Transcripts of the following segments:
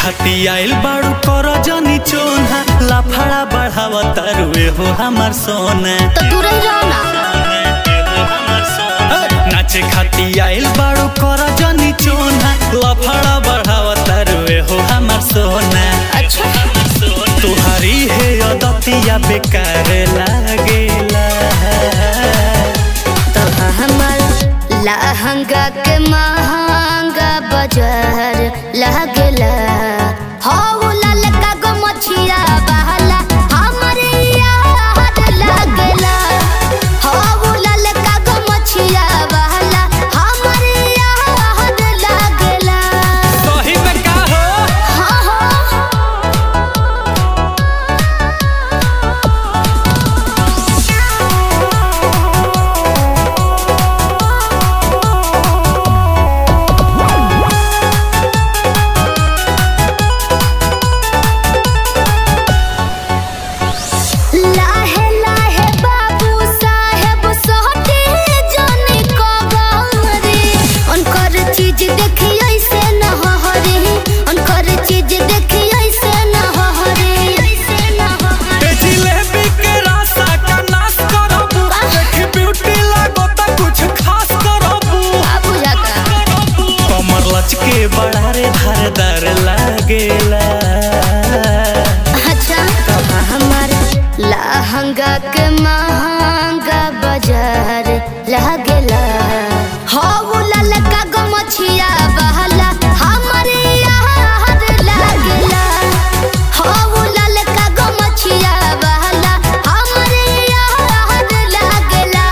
खाती आइल बाड़ू कर जनी चोना लाफड़ा बढ़ावा तारुए हो हमार सोना तो दूर ही रहो ना नाचे खाती आइल बाड़ू कर जनी चोना लफड़ा बढ़ावा तारुए हो हमार सोना अच्छा तुहारी है अदतिया बेकार लागेला तो हमर लहंगा के महंगा बाजार लागेला हो ललका गो मछिया बहला हमरे याद लागेला हो ललका गो मछिया बहला हमरे याद लागेला सही में का हो हाँ हाँ लाहे लाहे बाबू साहेब सोहटे जाने कबारे उनकर चीज देखी ऐसे न हरे उनकर चीज देखी ऐसे न हरे ऐसे न ए जिलेबी के रासा का नाश करबू देख ब्यूटी लागो त कुछ खास करबू बाबू जाका कमर लचके बड़ा रे धारदार लागेला अच्छा तो हमार लहंगा के महंगा बाजार लागेला हो ललका गो मछिया बहला हमरे याद लागेला हो ललका गो मछिया बहला हमरे याद लागेला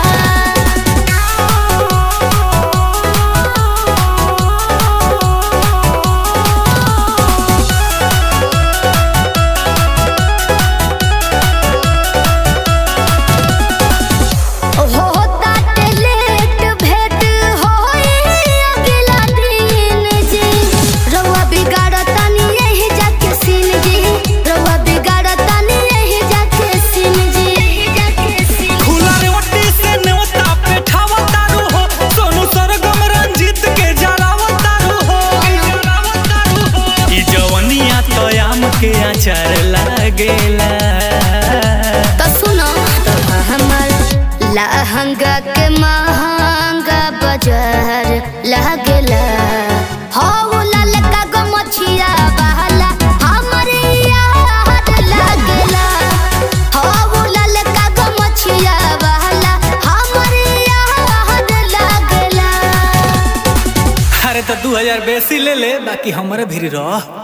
हो ताटे लेट भेट होई अगला दिन जी रउआ बिगाड़तानी यही जाके सीन जी रउआ बिगाड़तानी यही जाके सीन जी यही जाके सीन खुला रे ओटी से नेवता पे ठावा तारू हो सोनू सरगम रंजीत के जरावा तारू हो जरावा तारू हो ई जवनिया तो आम के अचार लागेला तो सुनो तो हमर लहंगा के महंगा बाजार लागेला हो ललका गो मछिया बहला हमरे याद लागेला हो ललका गो मछिया बहला हमरे याद लागेला अरे तो दू हजार बेसी ले ले बाकी हमारे भी रह